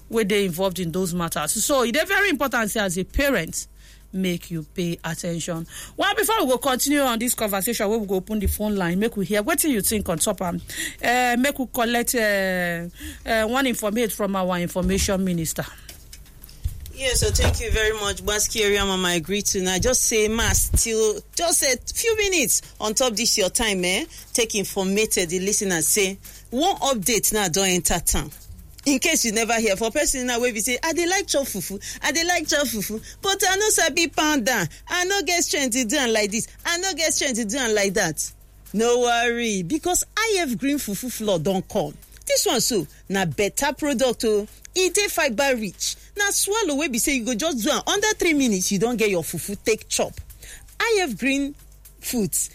wey dey involved in those matters so e dey very important say as a parent make you pay attention well before we go continue on dis conversation wey we go open di phone line make we hear wetin you think on top am make we collect one informate from our information minister Yes, so thank you very much, Baski area mama. I agree to now. Just say mass till just a few minutes on top this your time, eh? Take informated the listener say one update now don't enter town. in case you never hear for person now wey be say i dey like chop fufu i dey like chop fufu but i no sabi pound am i no get strength to do am like this i no get strength to do am like that no worry because if green fufu flour don come this one so na better product o e dey fibre rich na swallow wey be say you go just do am under three minutes you don get your fufu take chop if green foods